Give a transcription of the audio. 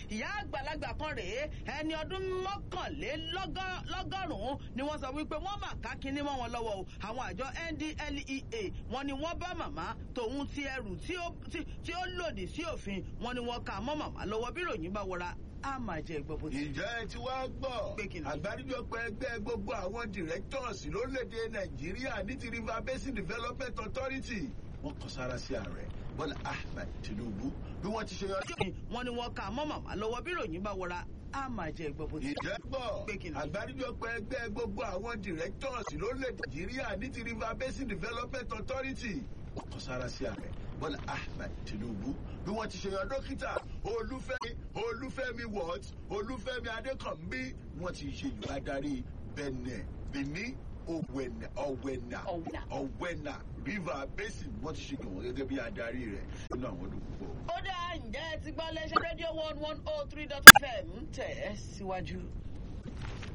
ìyá àgbàlagbà kan rèé ẹni ọdún mọ́kànlélọ́gọ́rùn-ún ni wọ́n sọ wípé wọ́n mà ká kinní mọ́ wọn lọ́wọ́ o àwọn àjọ NDLEA wọ́n ní wọ́n bá màmá tòun ti ẹrù tí ó lòdì sí òfin wọ́n ní wọ́n ká mọ́ màmá lọ́wọ́ bí ròyìn bá wọra a máa jẹ ìgbọ́ bó ti. ìjọ ẹ ti wá gbọ́ àgbáríjọpọ̀ ẹgbẹ́ gbogbo àwọn directors lórílẹ̀‐èdè nàìjíríà ní ti river basin development authority wọ́n kọ sára sí ààrẹ bọ́lá ahmed tinubu bí wọ́n ti ṣe yọ. wọ́n ní wọ́n ká mọ́ màmá lọ́wọ́ bí ròyìn bá wọra a máa jẹ ìgbọ́ bó ti. ìjọ gbọ́ àgbáríjọpọ̀ ẹgbẹ́ gbogbo àwọn directors lórílẹ̀‐èdè nàìjíríà ní ti river basin development authority wọ́n kọ sára sí ààrẹ bọ́lá ahmed tinubu bí wọ́n ti ṣe yan dókítà olúfẹ́mi olúfẹ́mi wọ́t olúfẹ́mi adékànbí wọ́n ti ṣe ìlú adarí bẹ̀nẹ̀ bìní ọ̀wẹ̀nà ọ̀wẹ̀nà ọ̀wẹ̀nà river basin wọ́n ti ṣe gbọ̀ngàn gẹ́gẹ́ bí adarí rẹ̀ nínú àwọn ọdún púpọ̀. ó dá ǹjẹ́ ti gbọ́ lẹ́sẹ̀ rédíò one one oh three dot fm tẹ̀ ẹ́ síwájú.